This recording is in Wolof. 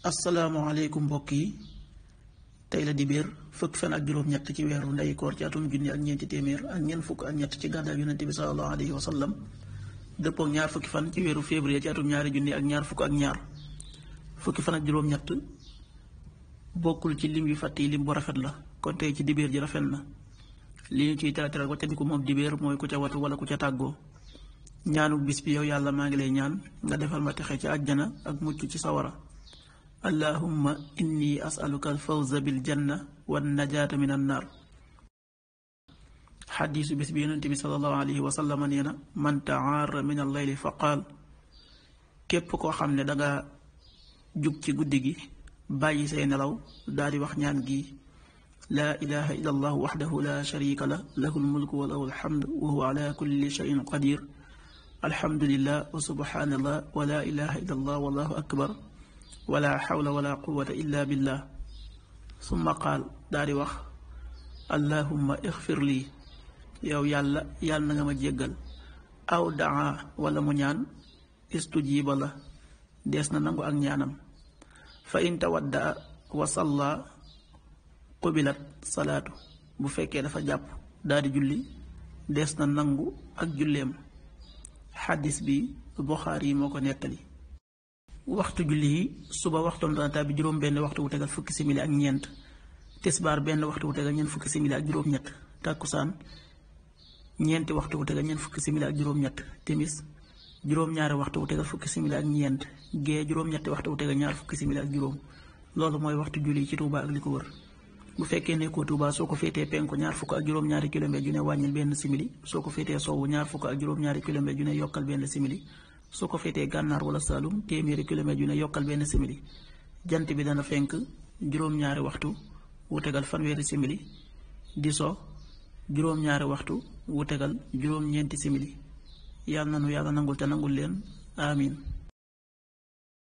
asalaamaaleykum mbokk yi tey la dibéer fukk fan ak juróom-ñett ci weeru ndey koor ci atum junni ak ñeenti téeméer ak ñeent fukk ak ñett ci gàddaay yonente bi salallahu alayhi wa sallam dëppook ñaar fukki fan ci weeru février ci atum ñaari junni ak ñaar fukk ak ñaar fukki fan ak juróom-ñett bokkul ci lim yu fàtt yi lim bu rafet la kon tey ci dibéer ji rafet na li ñu ciy terateral waccandiku moom dibéer mooy ku ca watu wala ku ca tàggoo ñaanu bis bi yow yàlla maa ngi lay ñaan nga defal ma texe ci àjjana ak mucc ci sawara allahumma inni asaluka alfawza bil janna wan najaata min an naar xadiisu bis bi yonente bi salallahu alayhi wa sallam nee na man taara min al layli fa qaal képp koo xam ne danga jug ci guddi gi bàyyi say nelaw daal di wax ñaan gi laa ilaha illa allah waxdahu la sharika la lahu lmulku wa lahu alhamd wa huwa ala kulli shayin qadir alhamdulillah wa subhanallah wa la ilaha illa allah wallahu akbar wala xawla wala quwata illa billah summa qaal daa di wax allahumma ixfir lii yow yàlla yàlla na nga ma jéggal aw daa wala mu ñaan istujiba la dees na nangu ak ñaanam fa in tawaddaa wa salla qubilat salaatu bu fekkee dafa jàpp daa di julli dees na nangu ak julleem xaddis bi Buxaari yi moo ko nettali waxtu julli yi suba waxtoom dana tàbbi juróom benn waxtu wu tegal fukki simili ak ñeent tisbaar benn waxtu wu tegal ñeent fukki simili ak juróom-ñett tàkkusaan ñeenti waxtu wu tegal ñeent fukki simili ak juróom-ñett timis juróom-ñaari waxtu wu tegal fukki simili ak ñeent gee juróom-ñetti waxtu wu tegal ñaar fukki simili ak juróom loolu mooy waxtu julli ci Touba ak li ko wër bu fekkee nekkoo Touba soo ko féetee penku ñaar fukk ak juróom-ñaari kilomètre ju ne wàññil benn simili soo ko féetee sowwu ñaar fukk ak juróom-ñaari kilomètre ju ne yokkal benn simili soo ko féetee gànnaar wala Saalum téeméeri kilomètre yu ne yokkal benn simili jant bi dana fenk juróom-ñaari waxtu wu tegal fanweeri simili di so juróom-ñaari waxtu wu tegal juróom-ñeenti simili yàlla na nu yàlla nangul te nangul leen amin